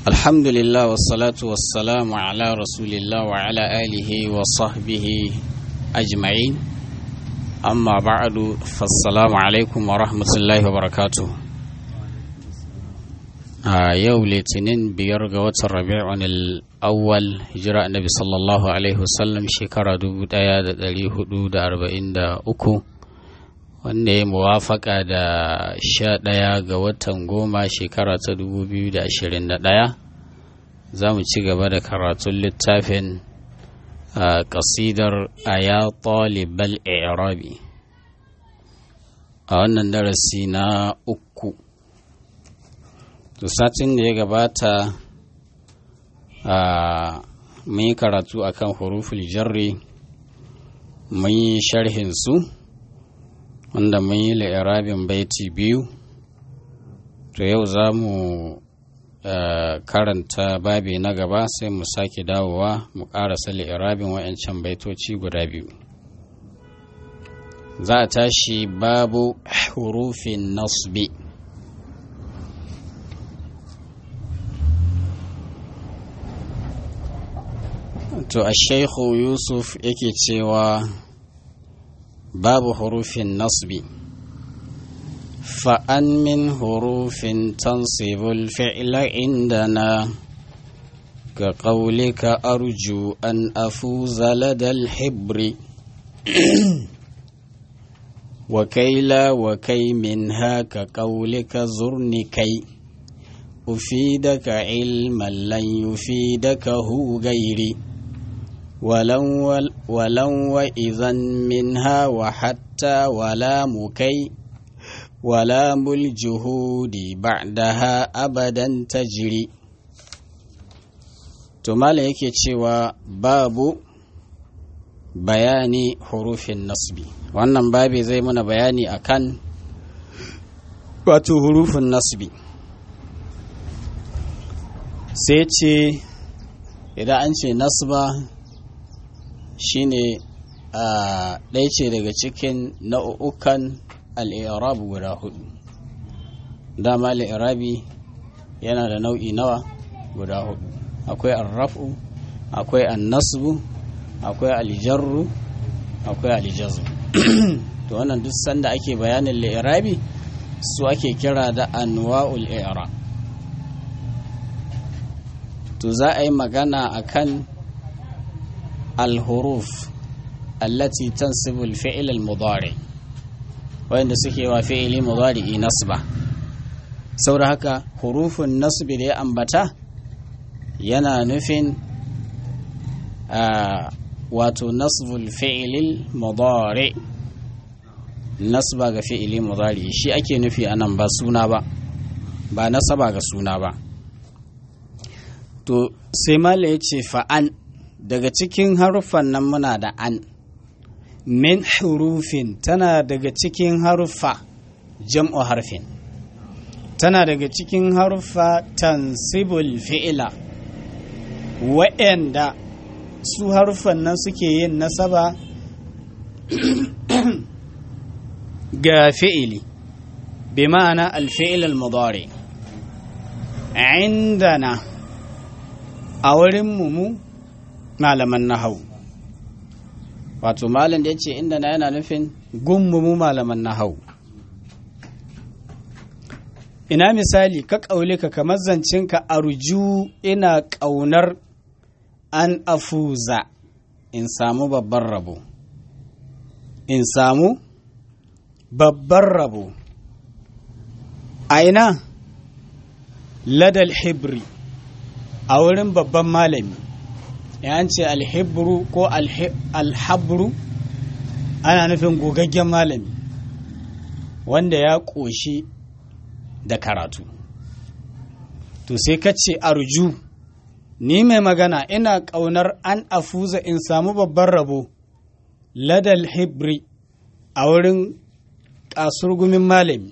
الحمد لله والصلاة والسلام على رسول الله وعلى آله وصحبه أجمعين أما بعد فالسلام عليكم ورحمة الله وبركاته a yau litinin biyar ga watan rabi'un al-awwal hijira annabi sallallahu alaihi wasallam shekara 1443 wanda ya muwafaka da sha ɗaya ga watan goma shekara ta 2021 za mu ci gaba da karatun littafin a ƙasidar aya talibal irabi a wannan darasi na uku to satin da ya gabata a mun yi karatu akan huruful jarri mun yi sharhin su wanda mun yi la'irabin baiti biyu to yau za mu karanta babi na gaba sai mu sake dawowa mu karasa la'irabin wa'yancan baitoci guda biyu za a tashi babu hurufin nasbi to a shaikhu yusuf yake cewa babu hurufin nasbi fa'an min hurufin tansibul fi'la indana ka ƙaulika arju an afuza ladal hibri وكيلا وكي منها كقولك زرني كي أفيدك علما لن يفيدك هو غيري ولو, ولو وإذا منها وحتى ولا مكي ولا الجهود بعدها أبدا تجري تمال yake cewa babu bayani hurufin nasbi wannan babi zai mana bayani akan wato hurufin nasbi sai ce idan an ce nasba shine a ɗaya ce daga cikin nau'ukan al'irab guda hudu dama al'irabi yana da nau'i nawa guda hudu akwai arrafu akwai annasbu akwai aljarru akwai aljazu to wannan duk sanda ake bayanin al'irabi su ake kira da anwa'ul i'rab to za a yi magana akan الحروف التي تنصب الفعل المضارع wanda suke wa fi'ili mudari'i nasba saboda haka hurufun nasbi da ya ambata yana nufin wato nasbul fi'ilil mudari nasba ga fi'ili mudari shi ake nufi anan ba suna ba ba nasaba ga suna ba to sai mala ya ce fa'an daga cikin haruffan nan muna da an min hurufin tana daga cikin haruffa jam'u harfin tana daga cikin haruffa tansibul fi'ila wa'anda su haruffan nan suke yin nasaba ga fi'ili bi ma'ana alfi'il al-mudari indana a wurin mu malaman nahau wato malam da ya ce inda na yana nufin gummumu malaman nahau ina misali ka ƙaule ka kamar zancinka arju ina ƙaunar an afuza in samu babban rabo in samu babban rabo a ina ladal hibri a wurin babban malami yan ce alhibru ko alhabru ana nufin gogaggen malami wanda ya ƙoshi da karatu to sai ka ce arju ni mai magana ina ƙaunar an afuza in samu babban rabo ladal hibri a wurin kasurgumin malami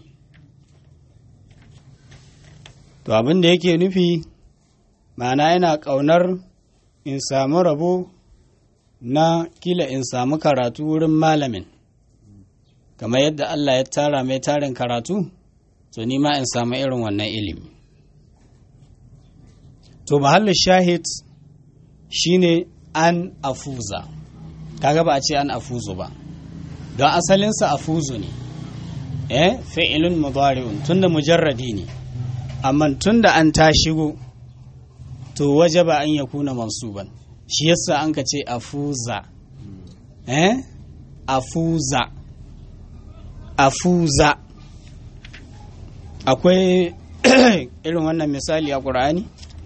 to abin da yake nufi ma'ana yana ƙaunar in samu rabo na kila in samu karatu wurin malamin kamar yadda Allah ya tara mai tarin karatu to ni ma in samu irin wannan ilimi to mahallin shahid shine an afuza kaga ba a ce an afuzu ba don asalinsa afuzu ne eh fi'ilun mudari'un tunda mujarradi ne amma tunda an ta shigo to wajaba an yakuna mansuban shi yasa an ka ce afuza eh afuza afuza akwai irin wannan misali a ƙur'ani?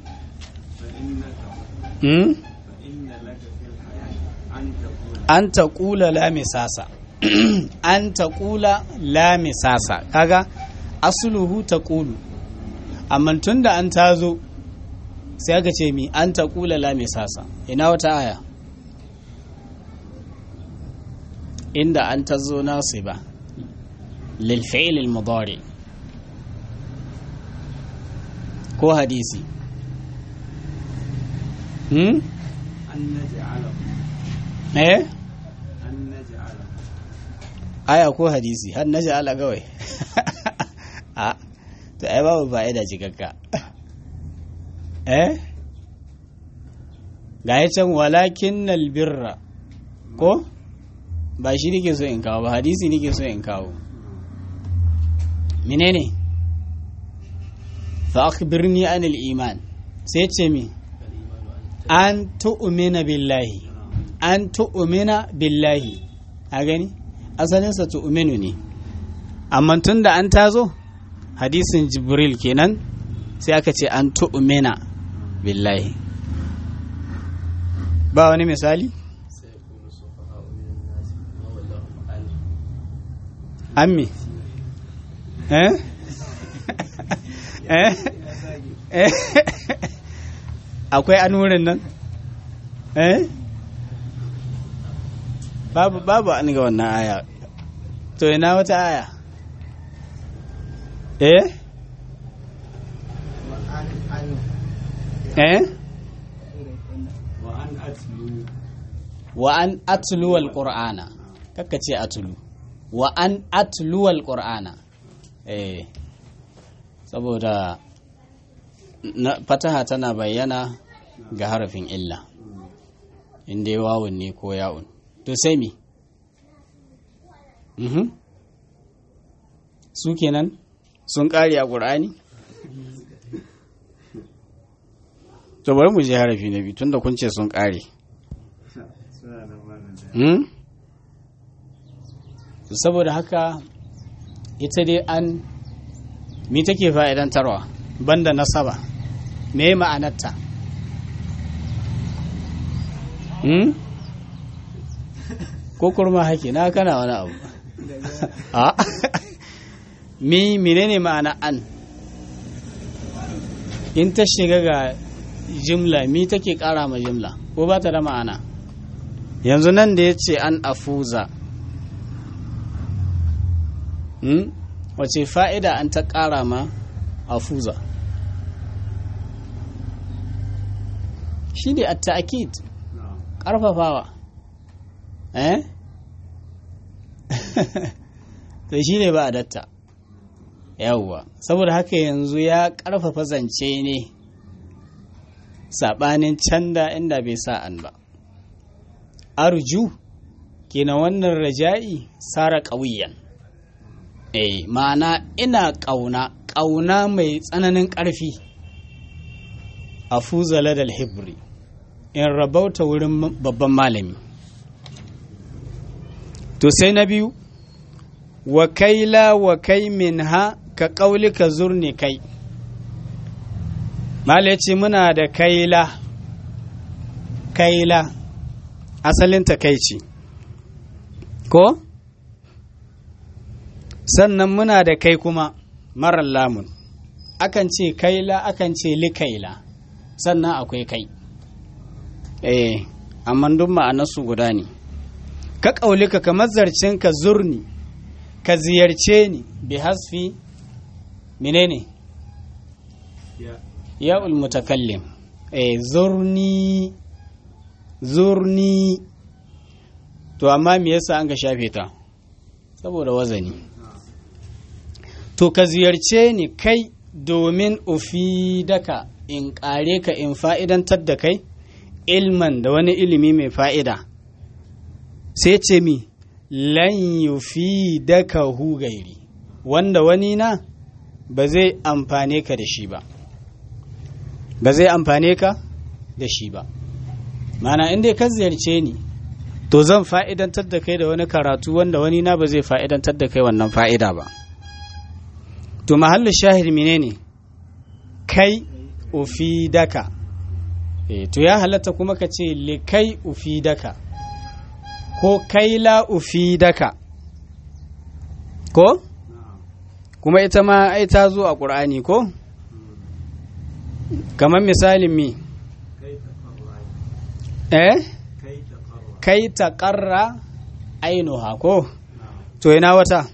an ta ƙula lamisasa an ta ƙula lamisasa kaga asuluhu ta ƙulu amma tun da an tazo sai aka ce mi an ta ƙula lamisasa ina wata aya inda an ta zo nasu ba lilfi'il al-mudari ko hadisi hmm? eh aya ko hadisi har na ja'ala gawai a to ai babu fa'ida cikakka eh ga ya can walakin nalbirra ko ba shi nake so in kawo ba hadisi nake so in kawo menene fa akhbirni anil iman sai ce mi an tu'mina billahi an tu'mina billahi a gani asalinsa tu'minu ne amma tun da an tazo hadisin jibril kenan sai aka ce an tu'mina billahi ba wani misali ammi eh eh eh akwai an wurin nan eh babu babu an ga wannan aya to ina wata aya eh eh wa an atlu wal qur'ana kakka ce atlu wa an atlu wal qur'ana eh saboda fataha tana bayyana ga harafin illa inda ya wawun ne ko ya'un to sai mi su kenan sun ƙari a ƙur'ani to bari mu je harafi na biyu tunda kun ce sun ƙare saboda haka ita dai an mi take fa'idantarwa banda nasaba me ma'anarta hmm? ko kurma hake na kana wani abu a mi menene ma'ana an in ta shiga ga jimla mi take kara ma jimla ko ba ta da ma'ana yanzu nan da ya ce an afuza hmm? wace fa'ida an ta kara ma afuza shi ne a ta'akid ƙarfafawa eh to shi ne ba a datta yawwa saboda haka yanzu ya ƙarfafa zance ne saɓanin canda inda bai sa an ba arju kenan wannan raja'i sara ƙauyen eh ma'ana ina ƙauna ƙauna mai tsananin ƙarfi a fuzala da hibri in rabauta wurin babban malami to sai na biyu wa kaila wa kai min ha ka ƙaulika zurni kai mala ce muna da kaila kaila asalin takaici ko sannan muna da kai kuma marar lamun akan ce kaila akan ce likaila sannan akwai kai eh amma duk ma'anarsu guda ne ka ƙaulika kamar zarcen ka zurni ka ziyarce ni bi hasfi menene ya mutakallim eh zurni zurni to amma me yasa an ga shafe ta saboda wazani to ka ziyarce ni kai domin ufidaka in ƙare ka in fa'idantar da kai ilman da wani ilimi mai fa'ida sai ce mi lan yufidaka hu gairi wanda wani na ba zai amfane ka da shi ba ba zai amfane ka da shi ba mana inda ka ziyarce ni to zan fa'idantar da kai da wani karatu wanda wani na ba zai fa'idantar da kai wannan fa'ida ba to mahallin shahid menene kai ufi daka e, to ya halatta kuma ka ce likai ufi daka ko kai la ufi daka ko kuma ita ma ai ta zo a ƙur'ani ko kamar misalin mi eh kai ta ƙarra ainuha ko to ina wata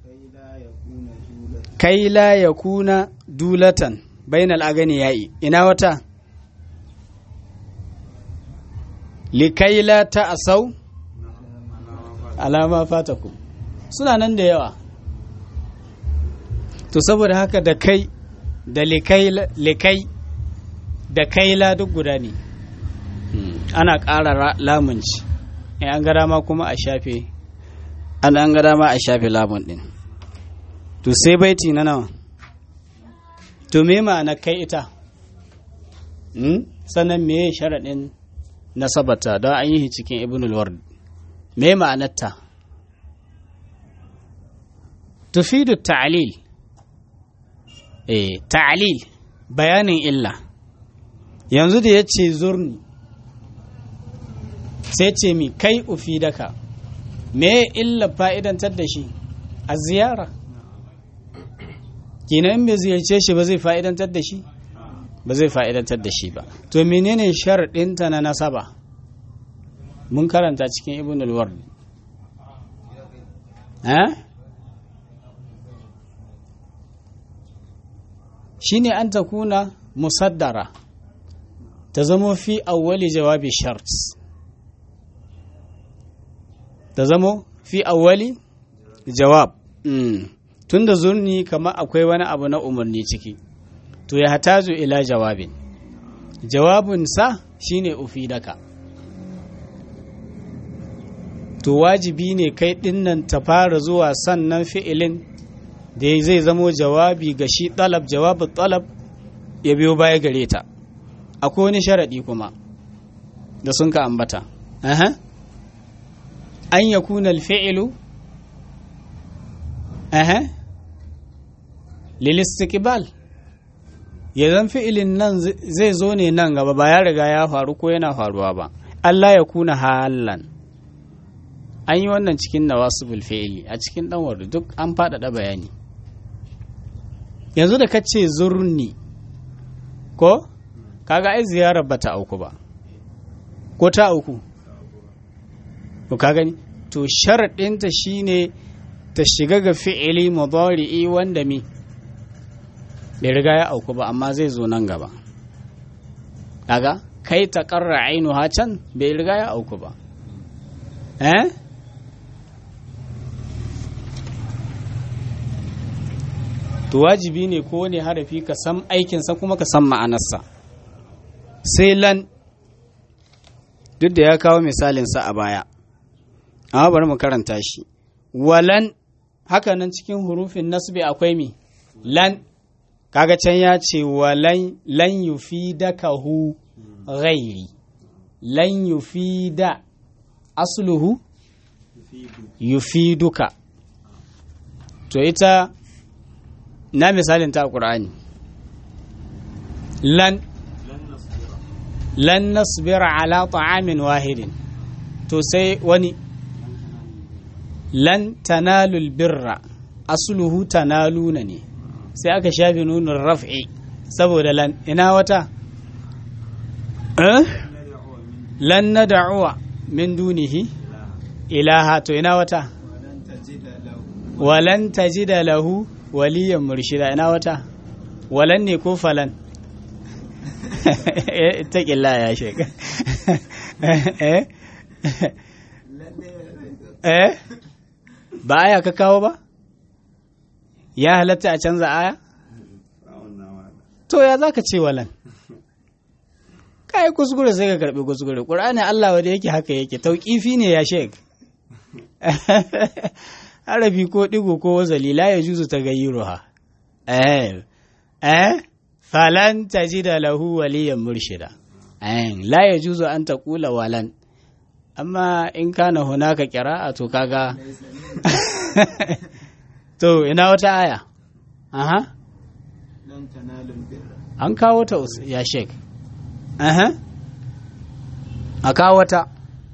kai la ya kuna dulatan bainal agani yayi ina wata likai la ta asau alama fataku suna nan da yawa to saboda haka da kai da likai da kaila duk guda ne ana ƙara lamunci in an gada ma kuma a shafe an an gada ma a shafe lamun ɗin to sai baiti na nawa to me ma'ana kai ita sannan me sharaɗin nasabata don an yi cikin ibnul ward me ma'anarta tufidu ta'lil eh ta'lil bayanin illa yanzu da ya ce zurni sai ce mi kai ufi daka me illa fa'idantar da shi a ziyara kenan bai ziyarce shi ba zai fa'idantar da shi ba zai fa'idantar da shi ba to menene sharaɗinta na nasaba mun karanta cikin ibn al-ward eh shine an ta kuna musaddara ta zamo fi awwali jawabi shart ta zamo fi awwali jawab tun da zurni kamar akwai wani abu na umarni ciki to ya hatazu ila jawabin jawabinsa shine ufidaka to wajibi ne kai dinnan ta fara zuwa sannan fi'ilin da zai zamo jawabi ga shi ɗalab jawabin ɗalab ya biyo baya gare ta akwai wani sharaɗi kuma da sun ka ambata an ya kuna alfi'ilu lilistikibal ya zan fi'ilin nan zai zo ne nan gaba ba ya riga ya faru ko yana faruwa ba Allah ya kuna halan an yi wannan cikin nawasibul fi'ili a cikin ɗanwar duk an faɗaɗa bayani yanzu da ka ce zurni ko kaga ai ziyarar ba ta auku ba ko ta auku ko ka gani to sharaɗinta shine ta shiga ga fi'ili mudari'i wanda mi bai riga ya auku ba amma zai zo nan gaba kaga kai ta karra ainu can bai riga ya auku ba eh to wajibi ne ko ne harafi ka san aikinsa kuma ka san ma'anarsa sai lan duk da ya kawo misalinsa a baya amma bari mu karanta shi walan haka nan cikin hurufin nasbi akwai mi lan kaga can ya ce walan lan yufidaka hu ghairi lan yufida asluhu yufiduka to ita na misalin ta ƙur'ani lan lan nasbira ala ta'amin wahidin to sai wani lan tanalul birra asluhu tanaluna ne sai aka shafi nunin raf'i saboda lan ina wata lan nad'uwa min dunihi ilaha to ina wata walan tajida lahu waliyan murshida ina wata walan ne ko falan ta ƙilla ya sheka eh ba aya ka kawo ba ya halatta a canza aya to ya za ka ce walan ka yi kuskure sai ka karɓi kuskure ƙur'ani Allah wanda yake haka yake tauƙifi ne ya shek harafi ko ɗigo ko wazali la ya juzu ta gayyiruha eh eh falan tajida lahu waliyan murshida eh la ya juzu an taqula walan amma in kana hunaka qira'a to kaga to ina wata aya aha an kawo ta ya shek aha a kawo ta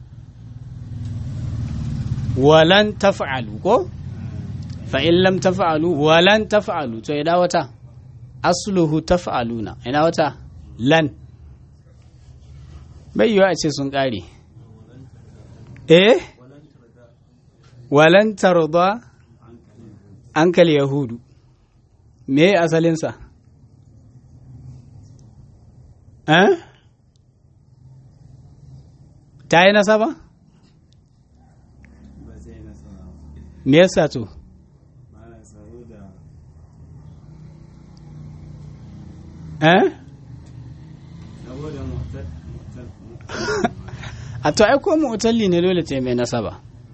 walan taf'alu ko fa in lam taf'alu walan taf'alu to ina wata asluhu taf'aluna ina wata lan bai yiwa a ce sun kare eh walan tarda ankal yahudu me asalinsa eh ta yi nasaba me yasa to eh a to ai ko mu'talli ne dole ta mai nasaba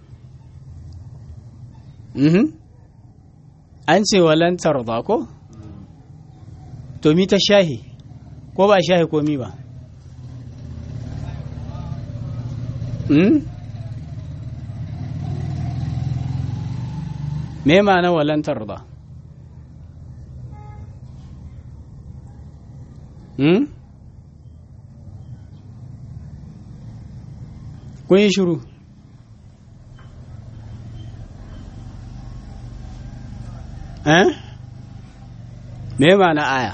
mhm an ce walan tarda ko to mi ta shahi ko ba shahi ko mi ba hmm? me ma'ana walan tarda hmm? kun yi shiru eh me ma'ana aya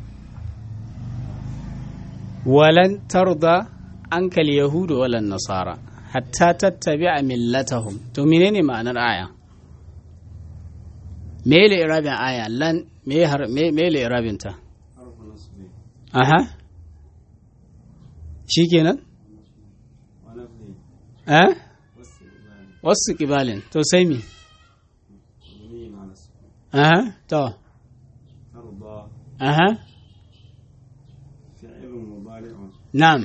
walan tarda ankal yahudu walan nasara hatta tattabi'a millatahum to menene ma'anar aya me le irabin aya lan me har me me le irabin ta aha shikenan eh wasu kibalin to sai mi aha to aha فعل مضارع na'am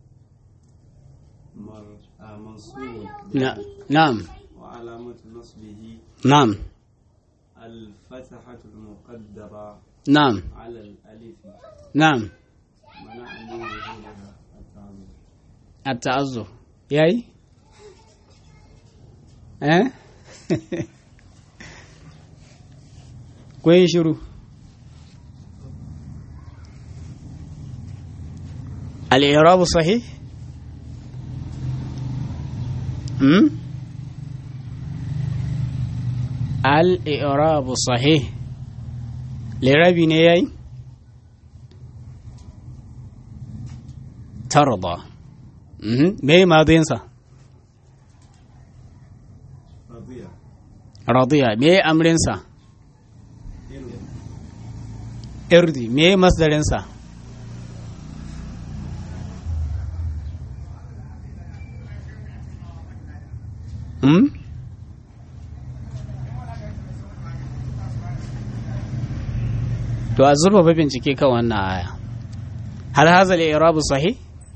مر- آه، منصوب na- na'am وعلامة نصبه na'am الفتحة المقدرة na'am على الألف na'am منع من ظهورها التعذر التعذر yayi eh kun yi shiru al-i'rab sahih hmm al-i'rab sahih lirabi ne yayi tarda mhm me madinsa رضيع radiya me amrinsa irdi me masdarinsa hmm? to a zurfafa bincike kan wannan aya hal hazal irabu sahih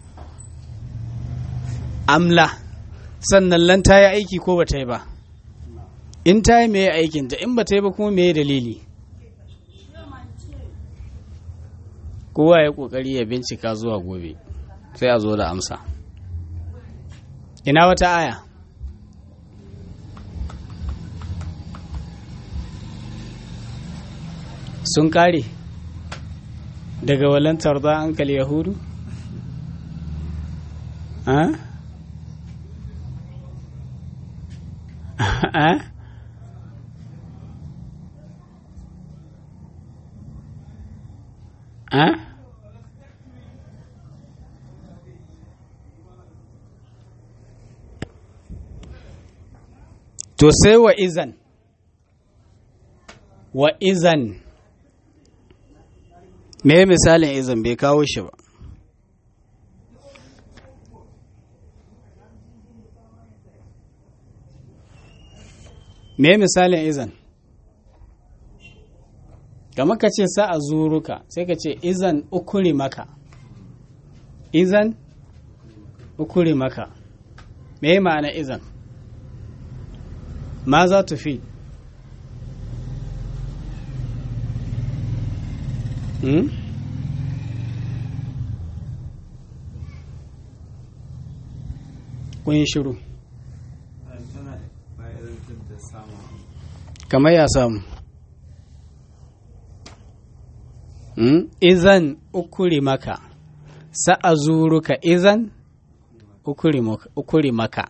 amla sannan lan ta yi aiki ko ba ta yi ba in ta yi mai aikinta in ba ta yi ba kuma mai dalili kowa ya kokari ya bincika zuwa gobe sai a zo da amsa ina wata aya sun kare daga walantar da ankal yahudu ha? ha? ha? to sai wa izan wa izan me misalin izan bai kawo shi ba me misalin izan kamar ka ce sa'a zuruka sai ka ce izan ukuri maka izan ukuri maka me ma'ana izan ma za ta fi hmm? kun yi shiru tana bayan da samun kamar ya samu hmm? izan ukuri maka sa'a zuruka izan ukuri maka- ukuri maka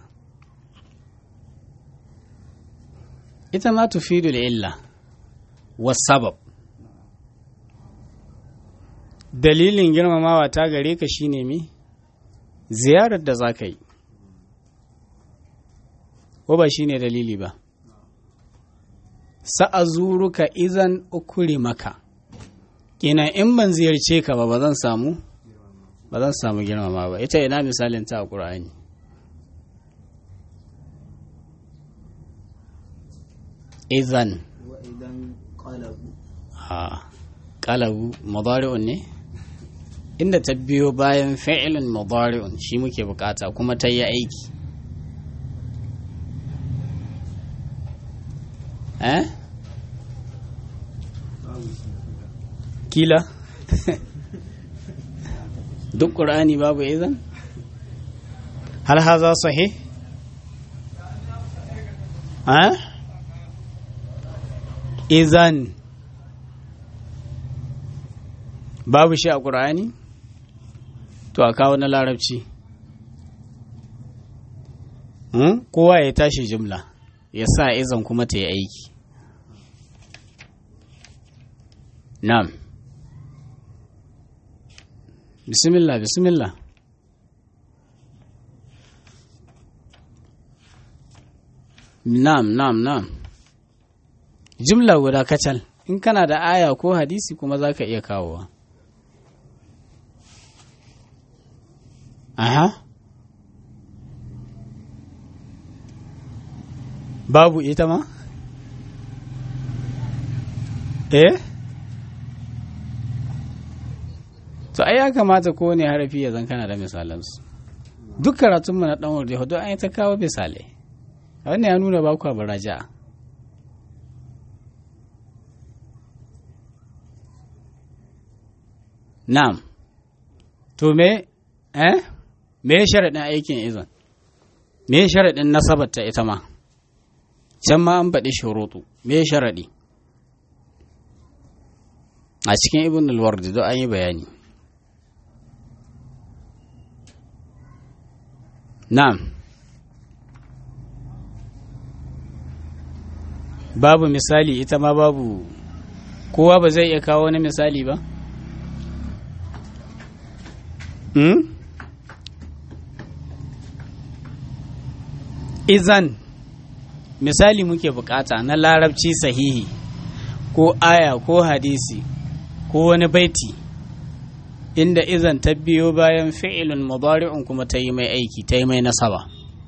ita ma tufidu illa wasabab dalilin girmamawa ta gare ka shine mi ziyarar da za ka yi ko ba shine dalili ba sa'azuruka izan ukuri maka kenan in ban ziyarce ka ba ba zan samu ba zan samu girmama ba ita ina misalin ta a ƙur'ani izan wa idan qalabu a ƙalabu mudari'un ne inda ta biyo bayan fi'ilin mudari'un shi muke bukata kuma ta yi aiki eh babu shi kila duk ƙur'ani babu izan hal haza sahih eh izan babu shi a ƙur'ani to a kawo na larabci Hmm? kowa ya tashi jimla ya sa izan kuma ta yi aiki na'am bismillah bismillah na'am na'am na'am jimla guda kacal in kana da aya ko hadisi kuma za ka iya kawowa aha babu ita ma eh to ai ya kamata kowane harafi ya zan kana da misalansu duk karatunmu na ɗan waje hudu an yi ta kawo misalai wannan ya nuna ba ku baraja na'am to me eh me sharaɗin aikin izan me sharaɗin nasabar ta ita ma can ma an baɗi shuruɗu me sharaɗi a cikin ibn al-wardi don an yi bayani na'am babu misali ita ma babu kowa ba zai iya kawo wani misali ba hmm? izan misali muke bukata na larabci sahihi ko aya ko hadisi ko wani baiti inda izan ta biyo bayan fi'ilun mudari'un kuma ta yi mai aiki ta yi mai nasaba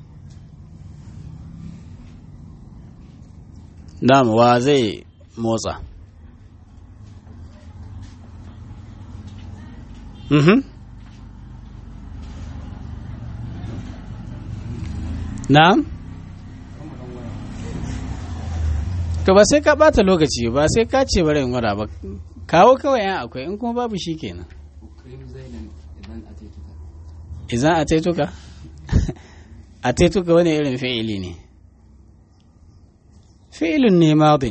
Na'am wa zai motsa Mhm Na'am To ba sai ka bata lokaci ba sai ka ce bari in gwada ba kawo kawai yan akwai in kuma babu shi kenan Izan a taituka? a taituka wani irin fi'ili ne fi'ilun ne madin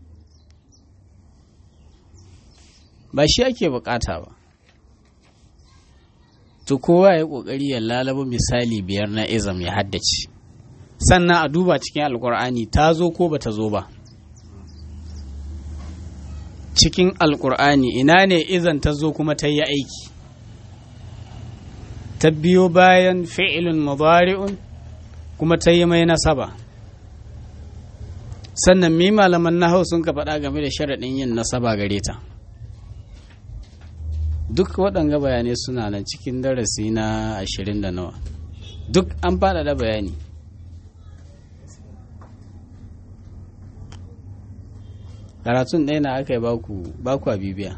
ba shi ake bukata ba to kowa ya kokari ya lalaba misali biyar na izam ya haddace sannan a duba cikin alkur'ani ta zo ko ba ta zo ba cikin alkur'ani ina ne izan ta zo kuma ta yi aiki ta biyo bayan fi'ilun mudari'un kuma ta yi mai nasaba sannan mi malaman nahau sun ka faɗa game da sharaɗin yin nasaba gare ta duk waɗanga bayanai suna nan cikin darasi na ashirin da nawa duk an faɗaɗa bayani karatun ɗaya na aka yi baku a bibiya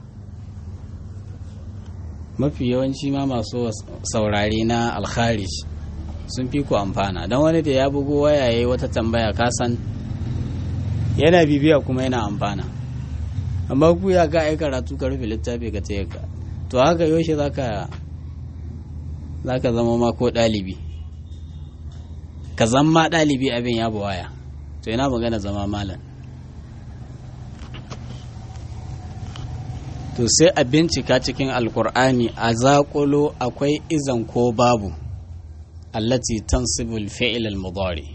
mafi yawanci ma masu saurare na alkharij sun fi ku amfana don wani da ya bugo waya ya yi wata tambaya kasan yana bibiya kuma yana amfana amma ku ya ga ai karatu ka rufe littafi ka taya ka to haka yaushe zaka zaka zama ma ko ɗalibi ka zama ɗalibi abin ya waya to yana magana zama malam to sai a bincika cikin alkur'ani a zaƙulo akwai izan ko babu allati tansibul fi'il al-mudari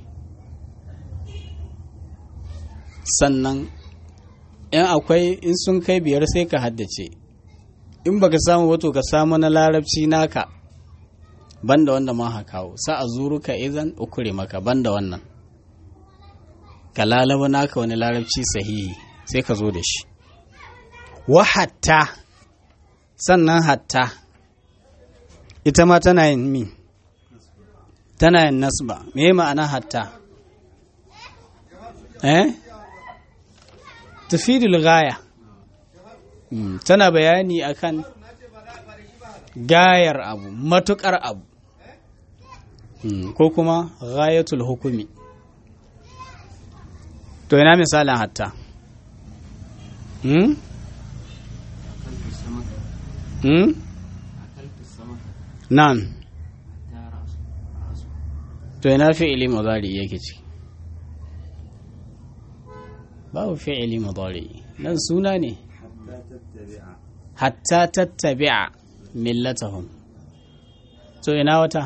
sannan in akwai in sun kai biyar sai ka haddace in baka samu wato ka samu na larabci naka banda wanda ma ha kawo sa a zuruka idan ukure maka banda wannan ka lalaba naka wani larabci sahihi sai ka zo da shi wa hatta sannan hatta ita ma tana yin mi tana yin nasba me ma'ana hatta eh tafidul gaya tana bayani akan gayar abu matukar abu ko kuma gayatul hukumi to ina misalin hatta hmm? hmm? nan to ina fi'ili mudari yake ciki babu fi'ili mudari nan suna ne hatta tattabi'a millatahum to ina wata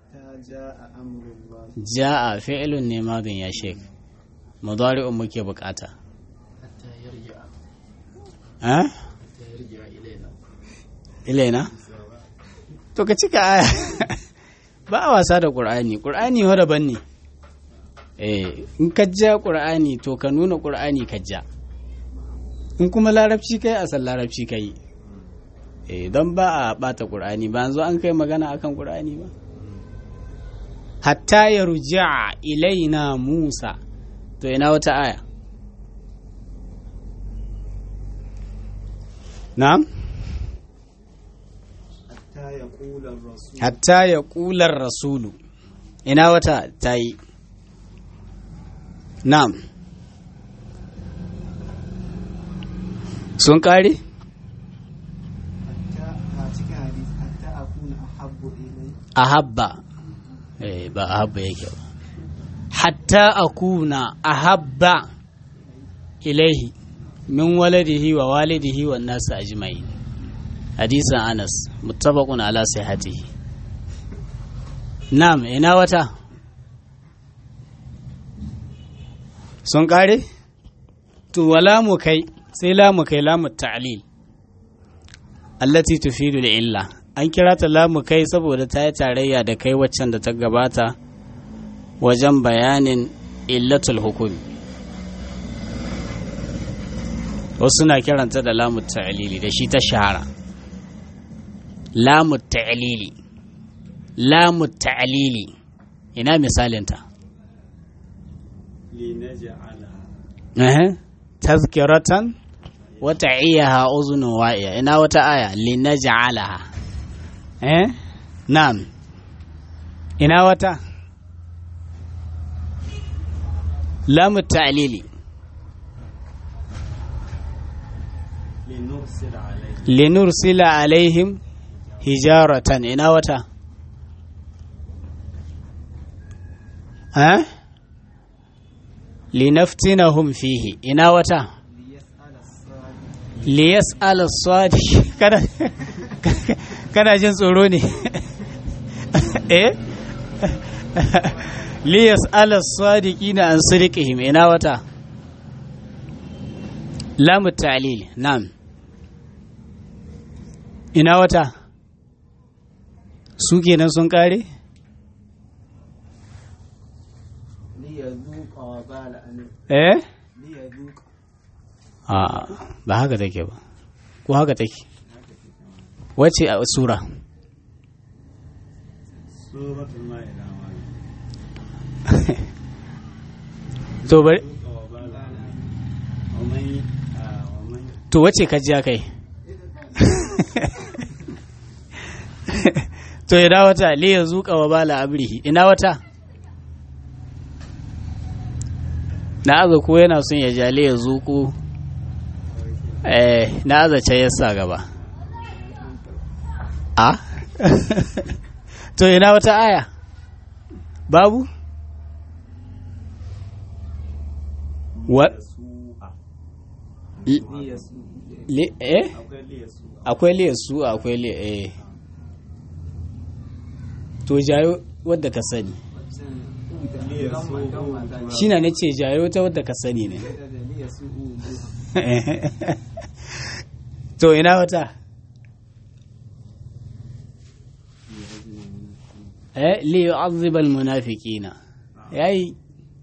ja'a fi'ilun ne madin ya shek mudari'un muke bukata ha ilaina to ka cika aya ba a wasa da qur'ani qur'ani wa daban ne eh in ka ja qur'ani to ka nuna qur'ani ka ja in kuma larabci kai a san larabci kai eh don ba a bata qur'ani ba yanzu an kai magana akan qur'ani ba hatta ya ruja ilaina musa to ina wata aya na'am hatta ya ƙular rasulu ina wata ta yi na'am sun ƙare? a habba ba a habba yake ba hatta akuna a habba ilaihi min waladihi wa walidihi wa nasu ajma'in hadisan anas muttafaqun ala sihhatihi na'am ina wata sun kare to wala mu kai sai lamu kai lamu ta'lil allati tufidu illa an kira ta lamu kai saboda ta yi tarayya da kai waccan da ta gabata wajen bayanin illatul hukumi wasu na kiranta da lamu ta'lili da shi ta shahara lamu ta'lili lamu ta'lili ina misalinta tazkiratan wata iyaha uzunun wa'iya ina wata aya linaj'alaha eh na'am ina wata lamu ta'lili linursila alaihim hijaratan ina wata eh linaftinahum fihi ina wata liyas'ala sadiq kada kana jin tsoro ne eh liyas'ala sadiqina an sadiqihim ina wata lamu ta'lil na'am ina wata su kenan sun kare eh a ba haka take ba ko haka take wace a sura to bari ومن آه، ومن to wace ka ji kai to ina wata li ya zuƙa wa bala abrihi ina wata na aza ko yana son ya ja li ya zuƙu eh na aza ce ya sa gaba a to ina wata aya babu wa li- ليسوء li- eh أقول ليسوء akwai liya su akwai liya eh to jayo wadda ka sani ليسوء shi na nace jayo ta wadda ka sani ne ليسوء to ina wata eh li yu'adhib al munafiqina yayi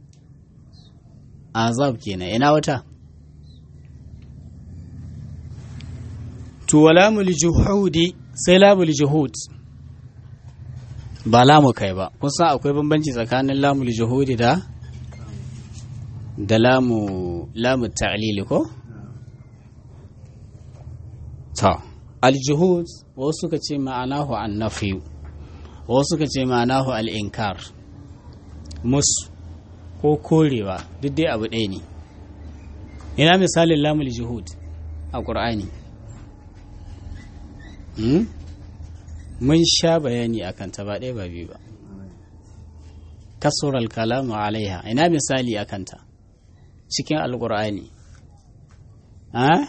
azab kenan ina wata to walamul juhudi sai lamul juhud ba lamu kai ba kun san akwai bambanci tsakanin lamul juhudi da da lamu lamu ta'lili ko ta al-juhud wasu suka ce ma'anahu an-nafi wasu suka ce ma'anahu al-inkar musu ko korewa duk dai abu ɗaya ne ina misalin lamul juhud a ƙur'ani Hmm? mun sha bayani a kanta ba ɗaya ba biyu ba kasurar kalamu alaiha ina misali a kanta cikin alƙur'ani ha?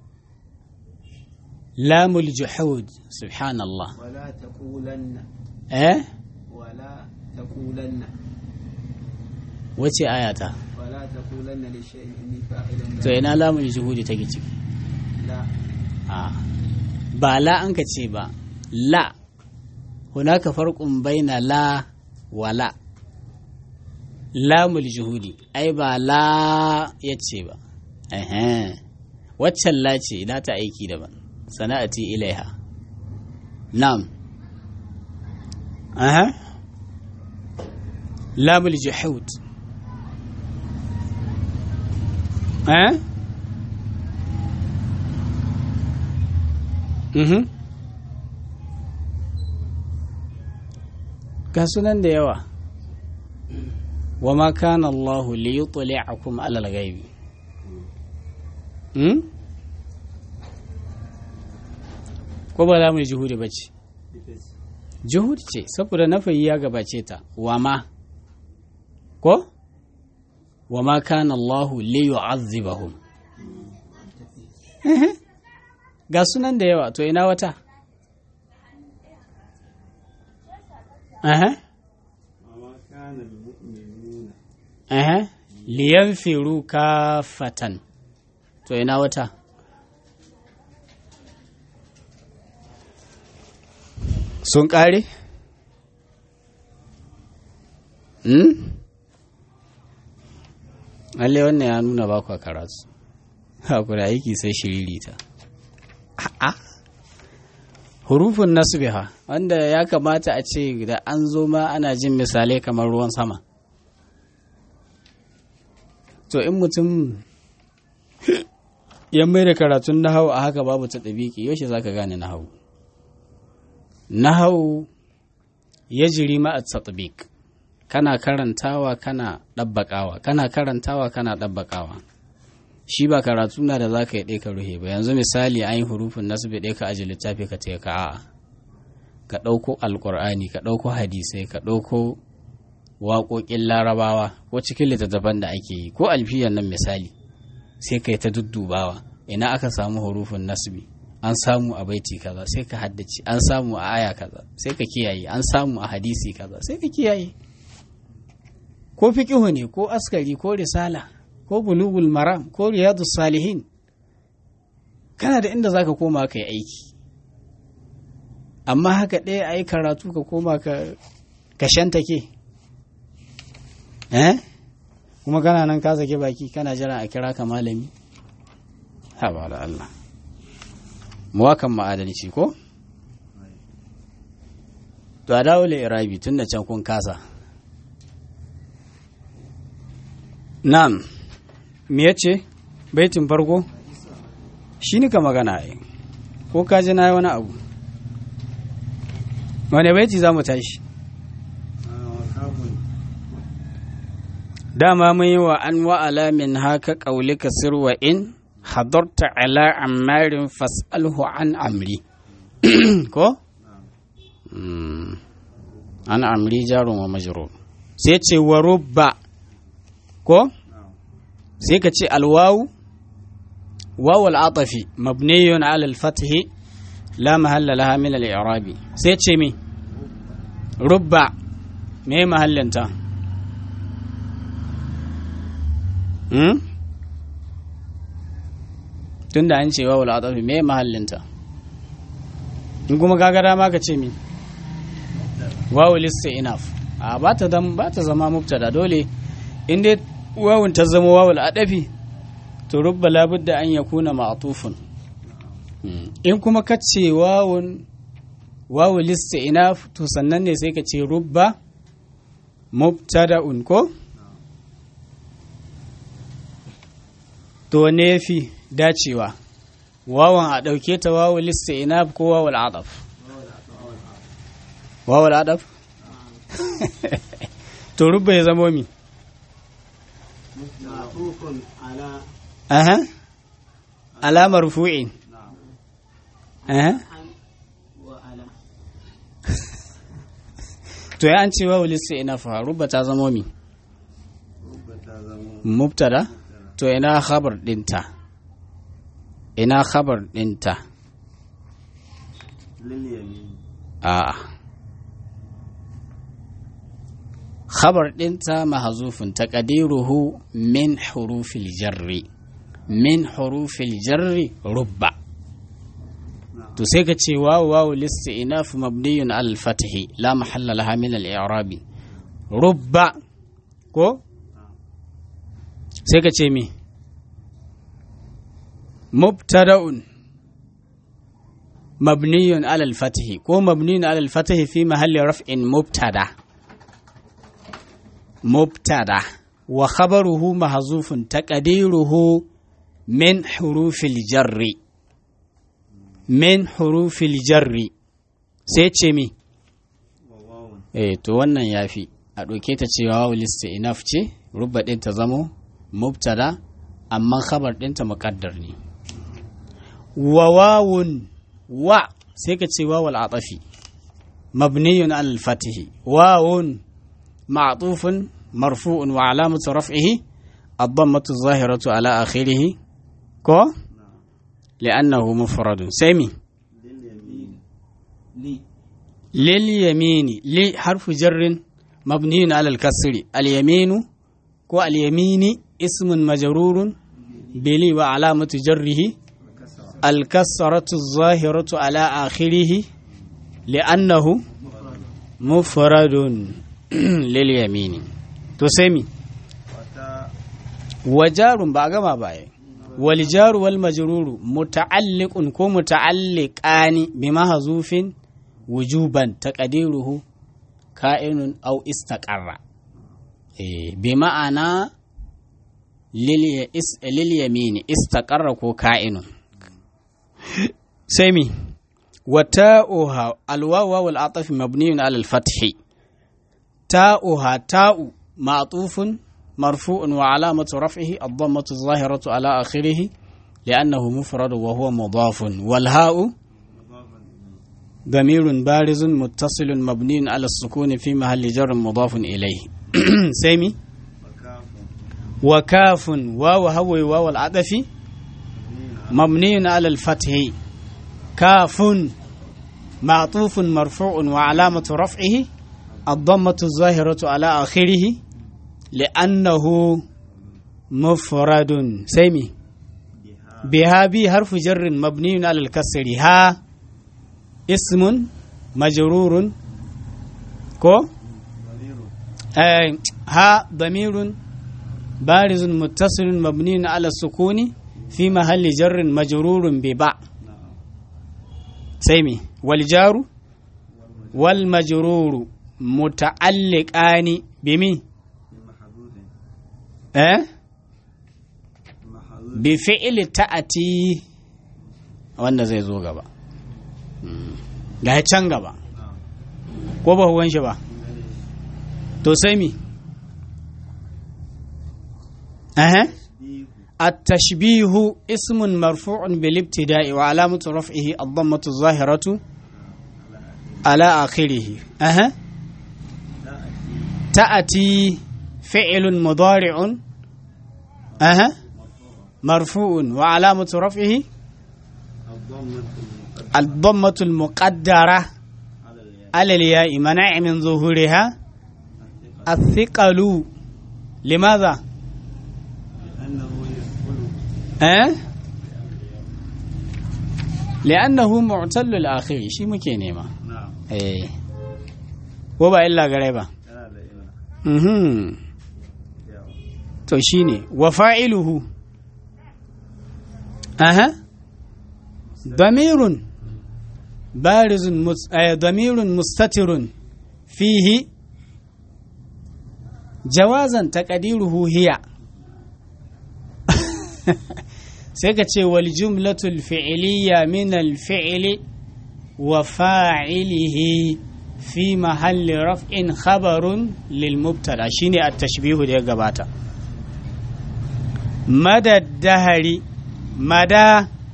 lamul juhud subhanallah ولا تقولن eh ولا تقولن wace ayata ولا تقولن لشيء إني فاعل to ina lamul juhudi take ciki لا a ba la an ka ce ba la hunaka farqun baina la wa la lamul juhudi ai ba la yace ba ehe waccan la ce na ta aiki daban sana'ati ilaiha na'am aha lamul juhud eh Mhm. Ga sunan da yawa. Wa ma kana Allah li yutli'akum 'ala al-ghaibi. Hmm? Ko ba za mu yi juhudi ba ce? Juhudi ce, saboda nafayi ya gabace ta, wa ma. Ko? Wa ma kana Allah li yu'azzibahum. ga sunan da yawa to ina wata aha وما كان المؤمنون aha liyanfiru kafatan to ina wata sun ƙare? hmm? Alle wannan ya nuna ba kwa karatu haku da aiki sai shiririta a'a hurufin nasbiha wanda ya kamata a ce da an zo ma ana jin misalai kamar ruwan sama to in mutum ya mai da karatun nahau a haka babu ta ɗabiki yaushe za ka gane nahau nahau ya jiri ma a tatbik kana karantawa kana ɗabbaƙawa kana karantawa kana ɗabbaƙawa shi ba karatu na da za ka yi ɗaya ka ruhe ba yanzu misali an yi hurufin nasu bai ɗaya ka aji littafi ka taya ka a'a ka ɗauko alƙur'ani ka ɗauko hadisai ka ɗauko waƙoƙin larabawa ko cikin littattafan da ake yi ko alfiyan nan misali sai ka yi ta duddubawa ina aka samu hurufin nasbi an samu a baiti kaza sai ka haddace an samu a aya kaza sai ka kiyaye an samu a hadisi kaza sai ka kiyaye ko fiqihu ne ko askari ko risala ko bulugul maram ko riyadus salihin kana da inda zaka koma ka yi aiki amma haka ɗaya a yi karatu ka koma ka ka shantake eh kuma kana nan ka sake baki kana jira a kira ka malami ha ba da Allah muwakan ma'adalci ko to a dawo irabi tun da can kun kasa na'am me yace baitin farko shi ni ka magana ai ko ka ji na yi wani abu wane baiti za mu tashi dama mun yi wa an wa'ala min haka ƙaulika sirwa in hadarta ala ammarin fas'alhu an amri ko? an amri jarun wa majrur sai ce wa rubba ko? sai ka ce alwawu wawu al'atafi mabniyun ala al-fathi la mahalla laha min al-i'rabi sai ce mi rubba me mahallinta hmm? tunda an ce wawu al'atafi me mahallinta in kuma kaga dama ka ce mi wawu lista enough a ba ta ba ta zama mubtada dole in dai wawun ta zama wawu al'adafi to rubba labudda an yakuna ma'tufun in kuma ka ce wawun wawu lista enough to sannan ne sai ka ce rubba mubtada'un ko to ne fi dacewa wawan a ɗauke ta wawu lista enough ko wawu al'adaf wawu al'adaf to rubba ya zamo mi معطوف على aha alamar fu'in aha عن وعلى to ya an ce wawu lista enough ha rubba ta zamo mi ربما زمون mubtada to ina khabar dinta ina khabar dinta لليمين a khabar dinta mahzufun taqdiruhu min hurufil jarri min hurufil jarri rubba نعم to sai ka ce wawu wawu lista inaf mabniyun al fathi la mahalla laha min al i'rabi rubba ko sai ka ce me mubtada'un mabniyun ala al fathi ko mabniyun ala al fathi fi mahalli raf'in mubtada mubtada wa khabaruhu mahzufun taqdiruhu min hurufil jarri min hurufil jarri sai ce mi وواو eh to wannan yafi a ɗauke ta cewa wawu lista enough ce rubba ɗin ta zamo mubtada amma khabar ɗinta muƙaddar ne wa wawun wa sai ka ce wawul atafi mabniyun al fatihi wawun ma'tufun marfu'un wa alamatu raf'ihi ad-dammatu zahiratu ala akhirih ko li'annahu mufradun sai mi لليمين لي لليمين لي حرف جر مبني على الكسر اليمين كو اليمين اسم مجرور بلي وعلامة جره الكسرة الظاهرة على آخره لأنه مفرد لليمين تسمي وتا وجار باغما باي والجار والمجرور متعلق كو متعلقان بمحذوف وجوبا تقديره كائن او استقر إيه بمعنى للي- اس- لليمين استقر كو كائن سمي وتاؤها الواو والعطف مبني على الفتح تاؤها تاء معطوف مرفوع وعلامة رفعه الضمة الظاهرة على آخره لأنه مفرد وهو مضاف والهاء ضمير بارز متصل مبني على السكون في محل جر مضاف إليه سامي وكاف وكاف واو هو واو العطف مبني على الفتح كاف معطوف مرفوع وعلامة رفعه الضمة الظاهرة على آخره لأنه مفرد سيمي بها بي حرف جر مبني على الكسر ها اسم مجرور كو آه ها ضمير بارز متصل مبني على السكون في محل جر مجرور بباء سيمي والجار والمجرور متعلقان بمي محذوف eh محذوف bi fi'ili ta'ati wanda zai zo gaba ga can gaba ko ba huwan shi ba to sai mi أه. التشبيه اسم مرفوع بالابتداء وعلامة رفعه الضمة الظاهرة على آخره أه. تأتي فعل مضارع أه. مرفوع وعلامة رفعه الضمة المقدرة على الياء منع من ظهورها الثقل لماذا؟ أه؟ لأنه معتل الآخر شي muke nema eh ko ba illa gare ba mhm to shine wa fa'iluhu aha damirun barizun damirun mustatirun fihi jawazan taqdiruhu hiya sai ka ce wal jumlatul fi'liya min al fi'li wa fa'ilihi fi mahalli raf'in khabarun lil mubtada shine at tashbihu da ya gabata madad dahari mada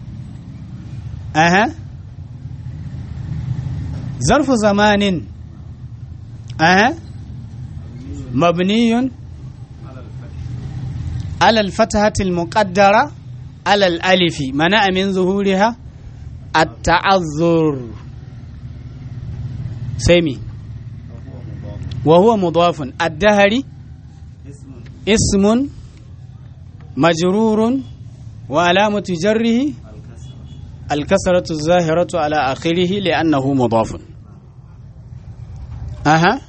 aha zarfu zamanin aha mabniyun على الفتحة المقدرة على الألف منع من ظهورها التعذر سيمي وهو مضاف الدهري اسم مجرور وعلامة جره الكسرة الظاهرة على آخره لأنه مضاف أها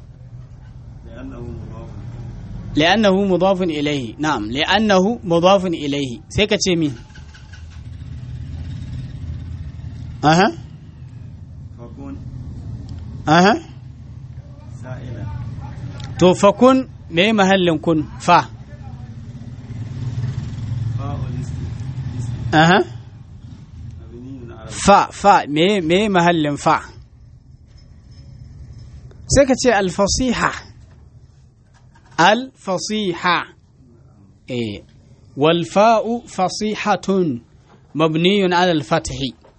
لأنه مضاف إليه نعم لأنه مضاف إليه سيكا تشيمي أها فكن أها سائلا تو فكن مي محل كن فا فاء الاسم اسم أها مبني على فا فا مي مي محل فا سيكا تشي الفصيحة الفصيحة إيه والفاء فصيحة مبني على الفتح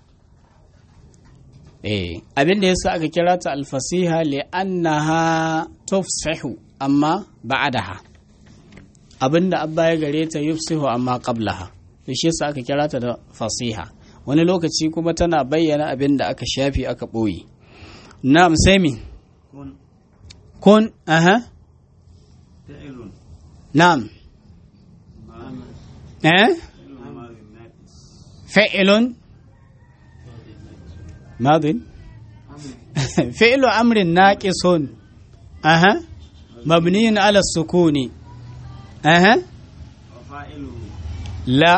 إيه أبين يسا أكا كرات الفصيحة لأنها تفصح أما بعدها abin da abba ya gare ta yufsihu amma qablaha to shi yasa aka kira ta da fasiha wani lokaci kuma tana bayyana abin da aka shafi aka ɓoye na'am sai mi كن kun aha فعل na'am ما eh فعل ما ناقص فعل ماض فعل أمر ناقص أها مبني على السكون أها وفاعله لا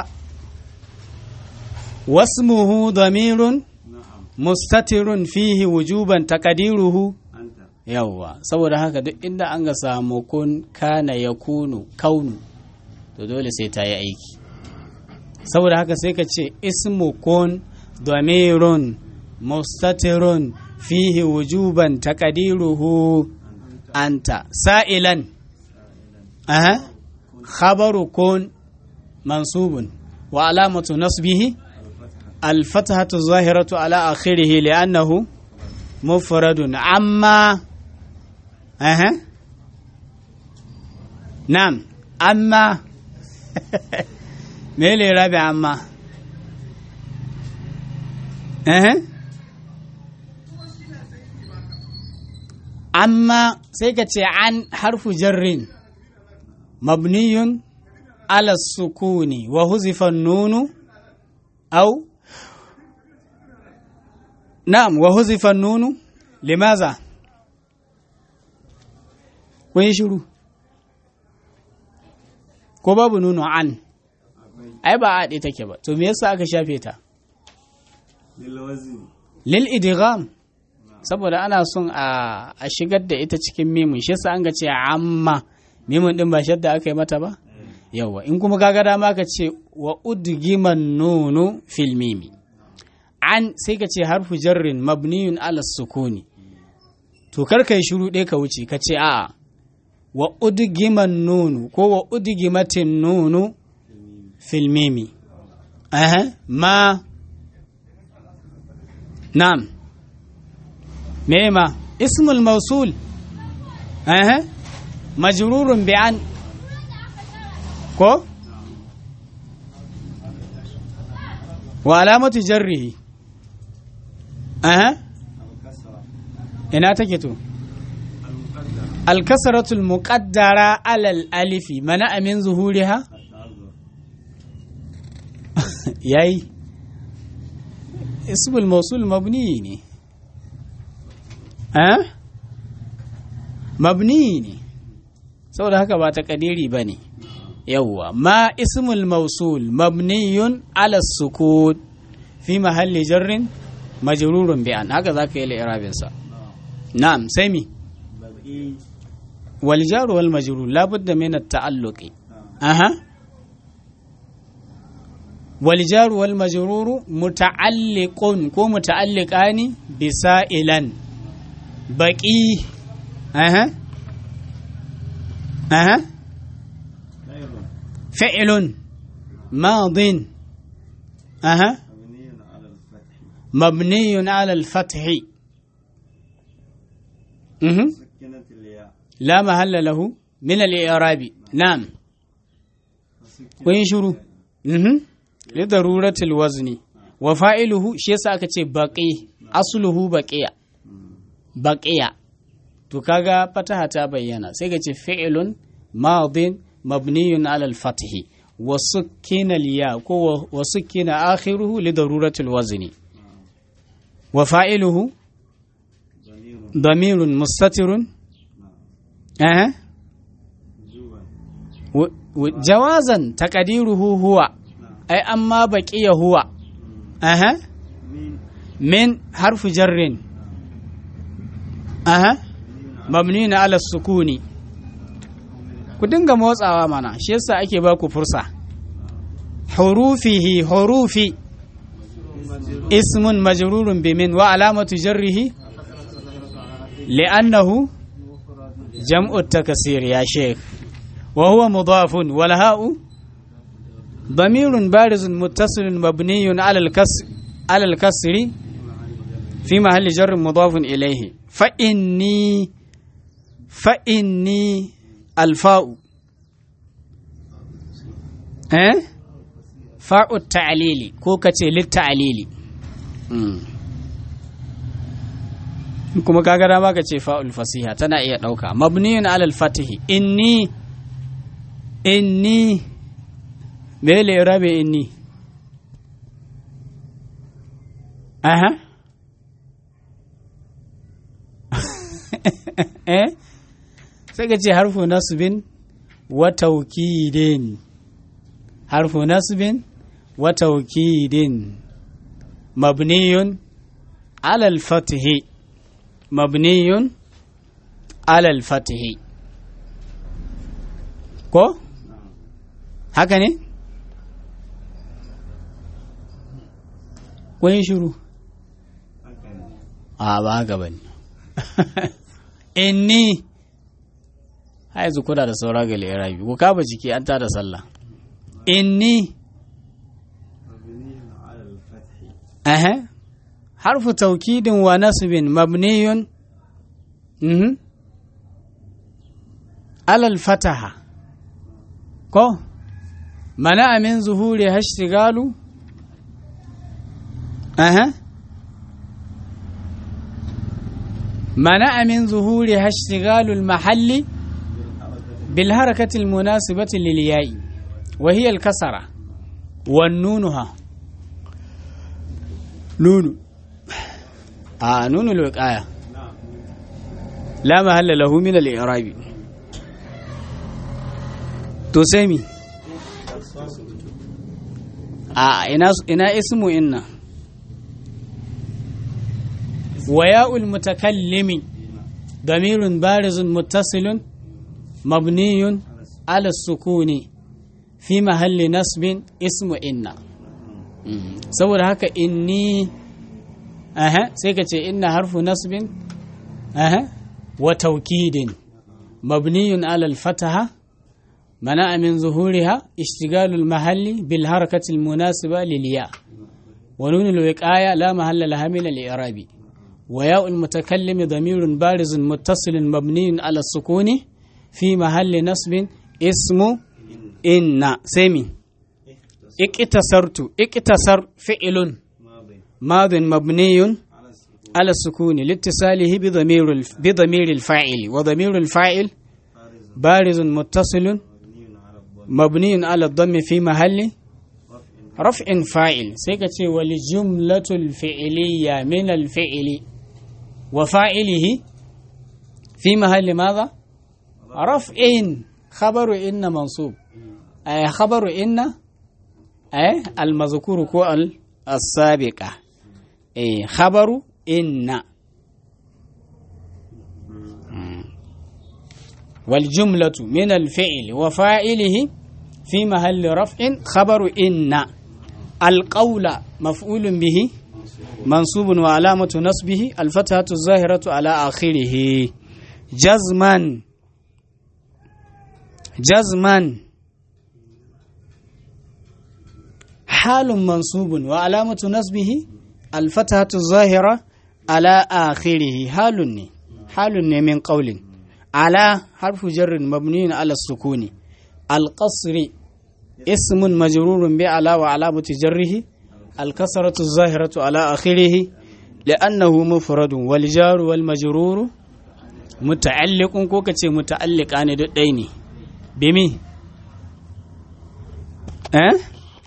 واسمه ضمير نعم مستتر فيه وجوبا تقديره أنت yawwa saboda haka duk inda an ga samu kun kana ya kunu kaunu to dole sai ta yi aiki saboda haka sai ka ce ismu kun damirun mustatirun fihi wujuban taqdiruhu anta sa'ilan aha khabaru kun mansubun wa alamatu nasbihi الفتحة الظاهرة على آخره لأنه مفرد عما أها نعم أما ميلي رابع عما أها أما سيكتي عن حرف جر مبني على السكون وهزف النون أو نعم وهزف النون لماذا kun yi shiru ko babu nuno an ai ba a ɗaya take ba to me yasa aka shafe ta للوزن lil idgham saboda ana son a a shigar da ita cikin mimun shi yasa an ga ce amma mimun din ba shadda aka yi mata ba yawa in kuma kaga dama ka ce wa udgiman nunu fil mimi an sai ka ce harfu jarrin mabniyun ala sukuni to kar kai shiru ɗaya ka wuce ka ce a'a wa udgiman nunu ko wa udgimatin nunu fil mimi aha ma na'am me ma ismul mausul aha majrurun bi an ko wa alamatu jarrihi aha ina take to الكسرة المقدرة على الألف منع من ظهورها ياي اسم الموصول مبني ها أه؟ مبني saboda haka ba takadiri ba ne yawwa ma ismul mausul mabniyun ala sukut fi mahalli jarrin majrurun bi an haka zaka yi li'irabinsa na'am sai mi wal jaru wal majrur labudda min at-ta'alluqi aha wal jaru wal majrur muta'alliqun ko muta'alliqani bi sa'ilan baqi aha aha fi'lun madin aha مبني على الفتح مهم. سكنت الياء لا محل له من الإعراب نعم وين شروع مهم. لضرورة الوزن وفاعله شيء ساكت بقي أصله بقية بقية to kaga fataha ta bayyana sai ka ce fi'ilun madin mabniyun ala al-fath wa sukkina al-ya ko wa sukkina akhiruhu li darurati al-wazni wa fa'iluhu ضمير damirun mustatirun eh وجوبا و- و- jawazan taqdiruhu huwa ai amma baqiya huwa aha من min harfu jarrin aha mabni na ala sukuni ku dinga motsawa mana shi yasa ake ba ku fursa hurufihi hurufi ismun majrurun bi min wa alamatu jarrihi li'annahu jam'u takasir ya sheikh wa huwa mudafun wal ha'u ضمير بارز متصل مبني على الكسر على الكسر في محل جر مضاف إليه فإني فإني الفاء أه؟ فاء التعليل كوكة للتعليل مم. kuma kaga dama ka ce fa'ul fasiha tana iya ɗauka mabniyun alal fatihi inni inni me le rabe inni aha eh sai ka ce harfu nasbin wa taukidin harfu nasbin wa taukidin mabniyun alal fatihi mabniyun alal fatihi ko haka ne kun yi shiru هكذا a ba haka ba ne inni ha yanzu kuna da saura ga lirabi ku kaba jiki an tada sallah inni مبني على الفتح aha harfu taukidin wa nasbin mabniyun mhm alal fataha ko mana min zuhuri hashtigalu aha منع من ظهورها اشتغال المحل بالحركة المناسبة للياء وهي الكسرة والنونها نون آه نون الوقاية نعم لا محل له من الإعراب تسمي آه إنا إنا اسم إن وياء المتكلم ضمير بارز متصل مبني على السكون fi mahalli nasbin ismu inna saboda haka inni aha sai ka ce inna harfu nasbin aha wa taukidin mabniyun alal fataha منع من ظهورها اشتغال المحل بالحركة المناسبة للياء ونون الوقاية لا محل لها من الإعراب وياء المتكلم ضمير بارز متصل مبني على السكون في محل نصب اسم إن سمي اكتسرت اكتسر فعل ماضي ماض مبني على السكون على السكون لاتصاله بضمير الف- بضمير الفاعل وضمير الفاعل بارز بارز متصل مبني على الضم مبني على الضم في محل رفع رفع فاعل سيكتي والجملة الفعلية من الفعل وفاعله في محل ماذا رفع خبر إن منصوب أي خبر إن أي المذكور كو ال- السابقة أي خبر إن مم. والجملة من الفعل وفاعله في محل رفع خبر إن القول مفعول به منصوب وعلامة نصبه الفتحة الظاهرة على آخره جزما جزما حال منصوب وعلامة نصبه الفتحة الظاهرة على آخره حال ني حال ني من قول على حرف جر مبني على السكون القصر اسم مجرور بعلى وعلامة جره الكسرة الظاهرة على آخره لأنه مفرد والجار والمجرور متعلق كوكتي متعلق عن الدين بمي أه؟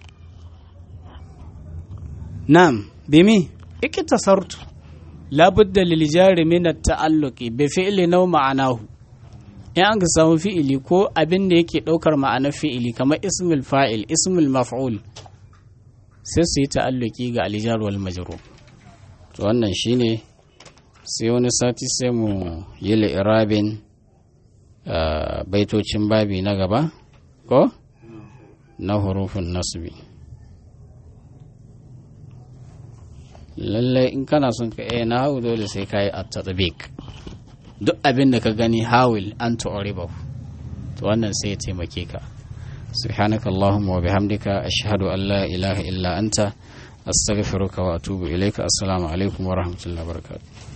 نعم بمي اكتصرت لابد للجار من التعلق بفعل نوع معناه in an ka samu fi'ili ko abin da yake ɗaukar ma'anar fi'ili kamar ismul fa'il ismul maf'ul sai su yi ta'alluki ga alijar wal majrur to wannan shine sai wani sati sai mu yi li'irabin ah, baitocin babi na gaba ko na hurufin nasbi lallai in kana son ka iya na hau dole sai ka yi at-tatbiq duk abin da ka gani hawil an tu'ribahu to wannan sai ya taimake ka subhanaka allahumma wa bihamdika ashhadu an la ilaha illa anta astaghfiruka wa atubu ilaika assalamu alaikum wa rahmatullahi wa barakatuh